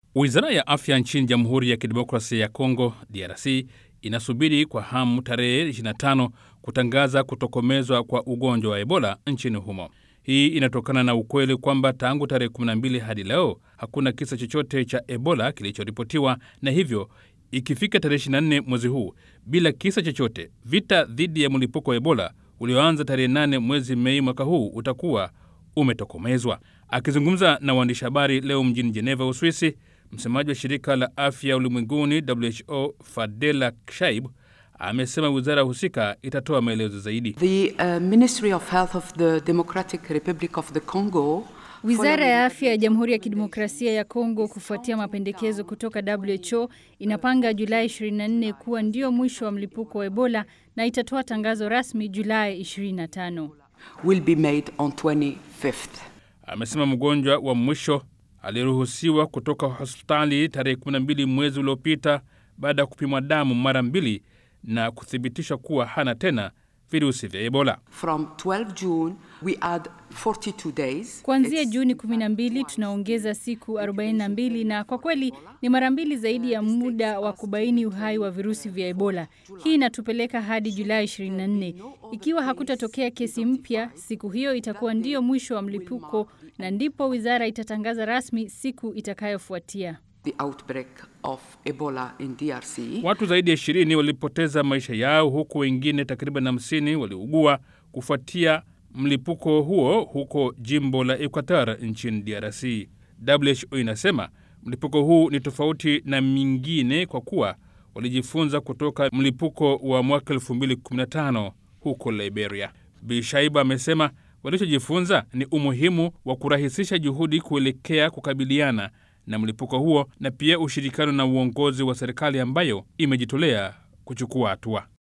Wizara ya afya nchini Jamhuri ya Kidemokrasia ya Kongo, DRC, inasubiri kwa hamu tarehe 25 kutangaza kutokomezwa kwa ugonjwa wa Ebola nchini humo. Hii inatokana na ukweli kwamba tangu tarehe 12 hadi leo hakuna kisa chochote cha Ebola kilichoripotiwa, na hivyo ikifika tarehe 24 mwezi huu bila kisa chochote, vita dhidi ya mlipuko wa Ebola ulioanza tarehe 8 mwezi Mei mwaka huu utakuwa umetokomezwa. Akizungumza na waandishi habari leo mjini Jeneva, Uswisi, msemaji wa shirika la afya ulimwenguni WHO Fadela Shaib amesema wizara husika itatoa maelezo zaidi. The uh, Ministry of Health of the Democratic Republic of the Congo Wizara ya afya ya Jamhuri ya Kidemokrasia ya Kongo, kufuatia mapendekezo kutoka WHO, inapanga Julai 24 kuwa ndio mwisho wa mlipuko wa Ebola na itatoa tangazo rasmi Julai 25. will be made on 25th. Amesema mgonjwa wa mwisho aliruhusiwa kutoka hospitali tarehe 12 mwezi uliopita baada ya kupimwa damu mara mbili na kuthibitishwa kuwa hana tena virusi vya Ebola. From 12 June, we add 42 days. Kuanzia It's- Juni 12 tunaongeza siku 42 na kwa kweli ni mara mbili zaidi ya muda wa kubaini uhai wa virusi vya Ebola. Hii inatupeleka hadi Julai 24. Ikiwa hakutatokea kesi mpya, siku hiyo itakuwa ndiyo mwisho wa mlipuko na ndipo wizara itatangaza rasmi siku itakayofuatia. the outbreak of Ebola in DRC. Watu zaidi ya ishirini walipoteza maisha yao huku wengine takriban hamsini waliugua kufuatia mlipuko huo huko jimbo la Equateur nchini DRC. WHO inasema mlipuko huu ni tofauti na mingine kwa kuwa walijifunza kutoka mlipuko wa mwaka 2015 huko Liberia. Bi Shaiba amesema walichojifunza ni umuhimu wa kurahisisha juhudi kuelekea kukabiliana na mlipuko huo na pia ushirikiano na uongozi wa serikali ambayo imejitolea kuchukua hatua.